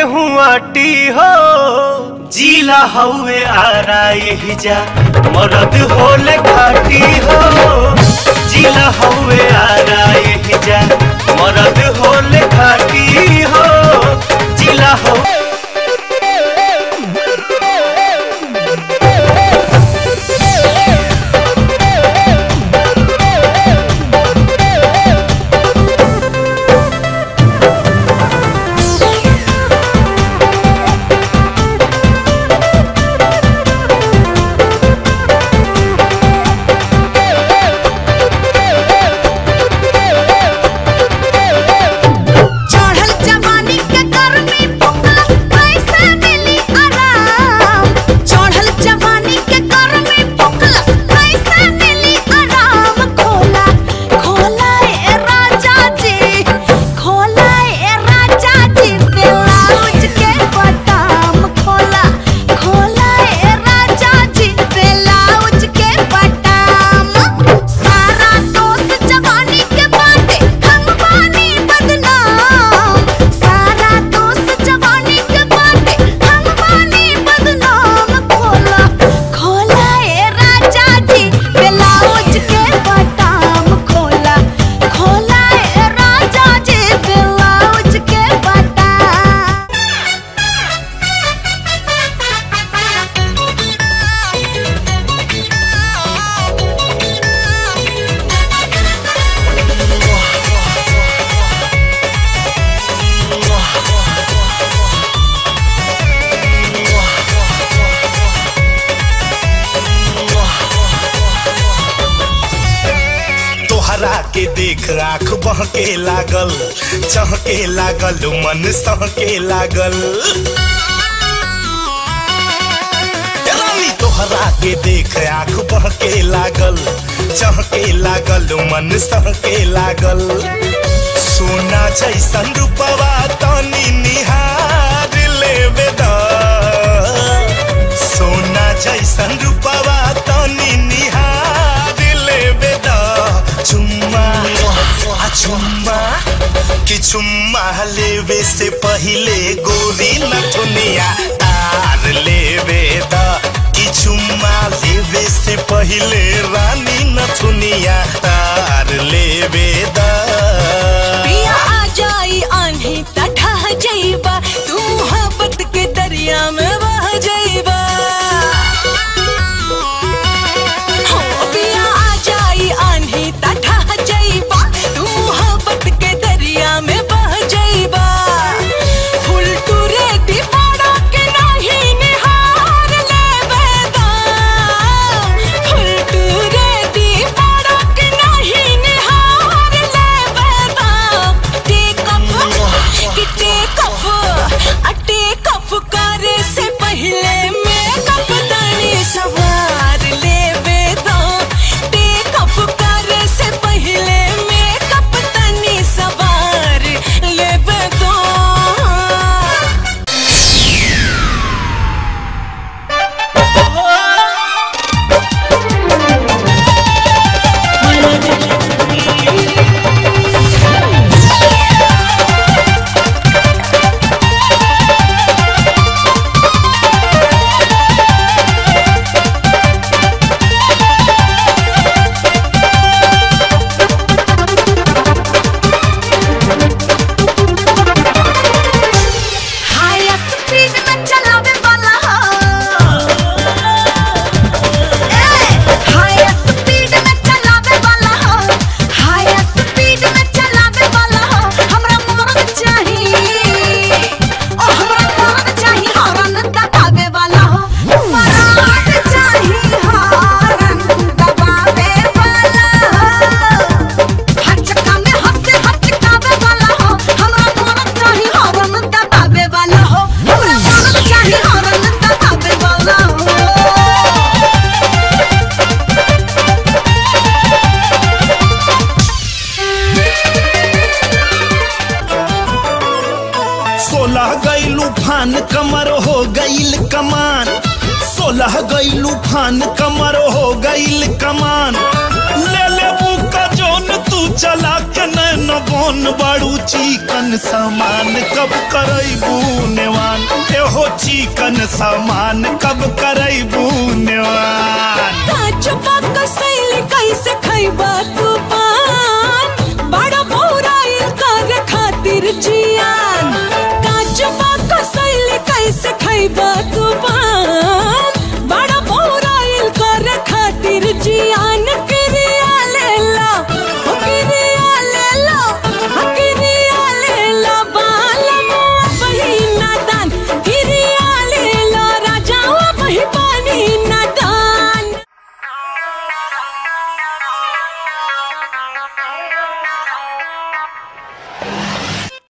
गेहूं आटी हो जीला हउए आरा यही जा मरद होले घाटी हो जीला हउए आरा यही जा मरद होले घाटी हो जीला हो चढ़ल जवानी के गर्मी पुकला कैसे मिली आराम चढ़ल जवानी के गर्मी पुकला कैसे मिली आराम खोला खोला ए राजा जी खोला ए राजा जी ब्लाउज के बटन खोला खोला ए राजा जी ब्लाउज के बटन सारा दोस्त जवानी के बाटे हम बानी बदनाम सारा दोस्त जवानी के बाटे हम बानी बदनाम खोला खोला ए राजा जी ब्लाउज के बटन खोला खोला ए राजा जी ब्लाउज के बटन तोहरा के देख आँख बहके लागल चहके लागल मन सहके लागल ए रानी तोहरा के देख आँख बहके लागल चहके लागल मन सहके लागल सोना जैसन रूपवा तनी निहार लेवे द सोना जैसन रूपवा तनी निहार लेवे द चुम्मा आ चुम्मा कि चुम्मा लेवे से पहिले गोरी नथुनिया तार लेवे द कि चुम्मा लेवे से पहिले रानी नथुनिया तार लेवे द पिया आ जाई आन्ही तठा जाइबा तू मोहब्बत के दरिया में बह जाइबा हो पिया आ जाई आन्ही तठा जाइबा तू मोहब्बत के दरिया में बह जाइबा फुल टू रेडी पड़ा के नहीं निहार लेवे दा फुल टू रेडी पड़ा के नहीं निहार लेवे दा टेक अप कि टेक अप आ टेक अप करे से पहले मेकअप दानी सवार लेवे दा टेक अप करे से पहले मेकअप दानी सवार लेवे दा हाई स्पीड में चलावे वाला हो ए हाई स्पीड में चलावे वाला हो हाई स्पीड में चलावे वाला हो हमरा मर्द चाहिए ओ हमरा मर्द चाहिए हॉर्न दबावे वाला हो मर्द चाहिए हॉर्न दबावे वाला हो हर चक्का में हंसे हचकावे वाला हो हमरा मर्द चाहिए हॉर्न दबावे वाला हो हमरा मर्द चाहिए हॉर्न दबावे वाला हो सोलह गईलू फान कमर हो गईल कमान सोलह गईलू फान कमर हो गईल कमान ले ले का जोन तू चला के नैन बोन बड़ू चिकन सामान कब करैबू नेवान एहो चिकन सामान कब कर